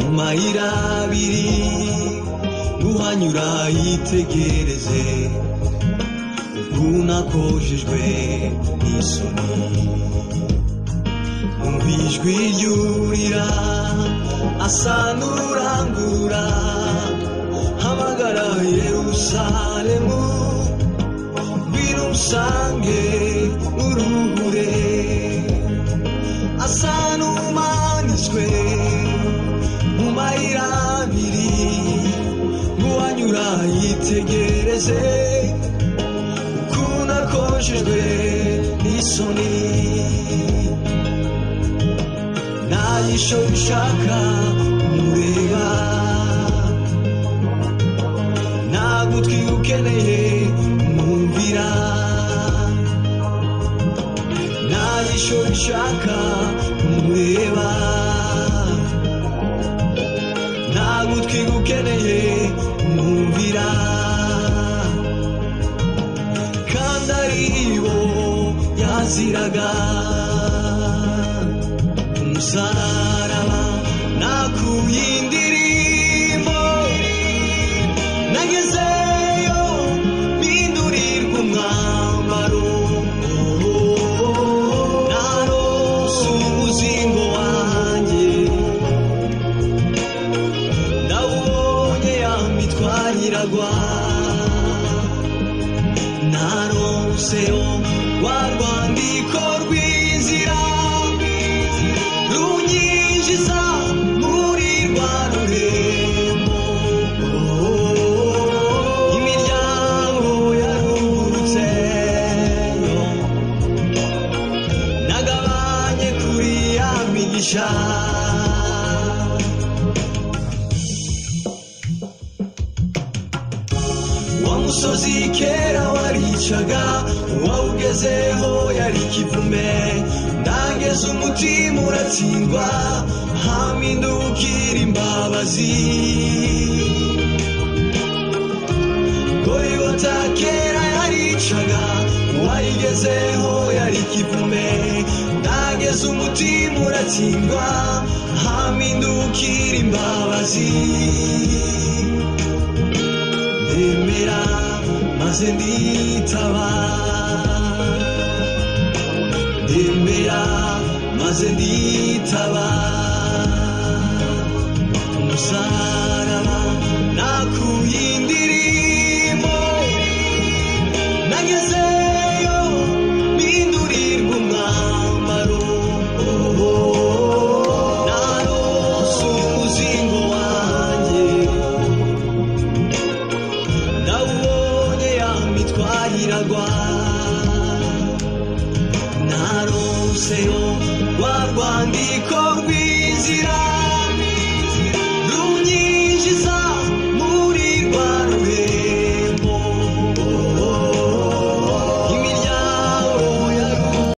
amayira abiri uhanyura yitegereze ubwunakojejwe n'isoni umva ijwi ryurira asa n'urangura hamagara yerusalemu ngwino umusange uruhure asa n'umanitswe mu mayira abiri nk'uwanyura yitegereze ukuntu akojejwe n'isoni nta yisho bishaka kumureba nta gutwi ukeneye kumwumvira nta yisho bishaka kumureba nta gutwi ukeneye kumwumvira kandi ari bo yaziraga umusaraba nakuye indirimbo nagezeyo mpindurirwa umwambaro narose umuzingo wanjye ndawubonye yamitwariragwa naronseho rwa rwandiko rw'inzira runyinjiza muri rwa rurembo imiryango yarungurutse nagabanye kuri ya migisha wa musozi kera waricaga uwawugezeho yari ikivume ndangeze umutima uratsindwa hamindukira imbabazi gorigota kera yaricaga uwayigezeho yari ikivume ndangeze umutima uratsindwa hamindukira imbabazi ndemera maze nditaba ndemera maze nditaba umusaraba nakuye indirimbo nagezeyo mpindurirwa umwambaro narose umuzingo wanjye ndawubonye yamitwariragwa naronseho rwa rwandiko rw'inzira runyinjiza